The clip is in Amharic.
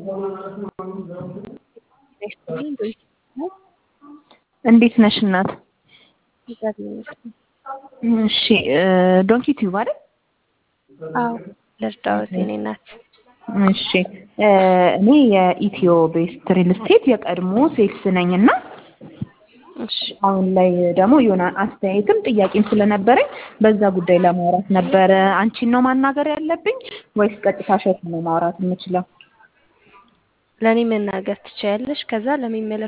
እንዴት ነሽ እናት? እግዚአብሔር ይመስገን። እሺ ዶንኪ ቲዩብ አይደል? አዎ ልርዳዎት የኔ እናት። እሺ እኔ የኢትዮ ቤስት ሪል ስቴት የቀድሞ ሴልስ ነኝ እና እሺ አሁን ላይ ደግሞ የሆነ አስተያየትም ጥያቄም ስለነበረኝ በዛ ጉዳይ ለማውራት ነበረ። አንቺን ነው ማናገር ያለብኝ ወይስ ቀጥታ እሸቱን ነው ማውራት የምችለው? ለእኔ መናገር ትችያለሽ። ከዛ ለሚመለ